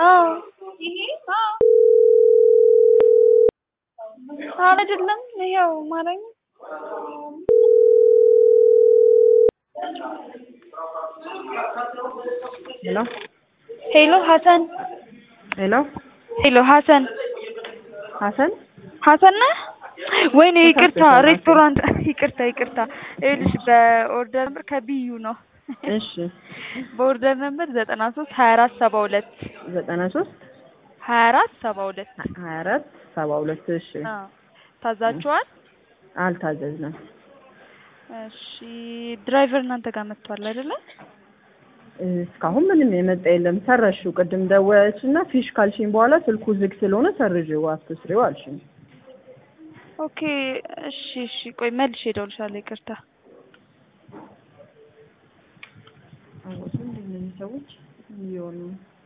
አዎ አዎ አይደለም ይኸው ማረኝ ሄሎ ሄሎ ሀሰን ሄሎ ሄሎ ሀሰን ሀሰን ሀሰን ነህ? ወይኔ ይቅርታ ተሳስተሻል፣ ሬስቶራንት ይቅርታ ይቅርታ ይኸውልሽ በኦርደር ነምበር ከቢዩ ነው እሺ በኦርደር ነምበር ዘጠና ሶስት ሀያ አራት ሰባ ሁለት ዘጠና ሶስት ሀያ አራት ሰባ ሁለት ሀያ አራት ሰባ ሁለት እሺ አዎ ታዛችኋል? አልታዘዝንም እሺ ድራይቨር እናንተ ጋር መጥቷል አይደለ? እስካሁን ምንም የመጣ የለም ሰረሽው ቅድም ደወለች እና ፊሽ ካልሽኝ በኋላ ስልኩ ዝግ ስለሆነ ሰርዥው አትስሪው አልሽኝ ኦኬ እሺ እሺ ቆይ መልሼ እደውልልሻለሁ ይቅርታ አወሱ እንደምን ሰዎች ምን እየሆኑ ነው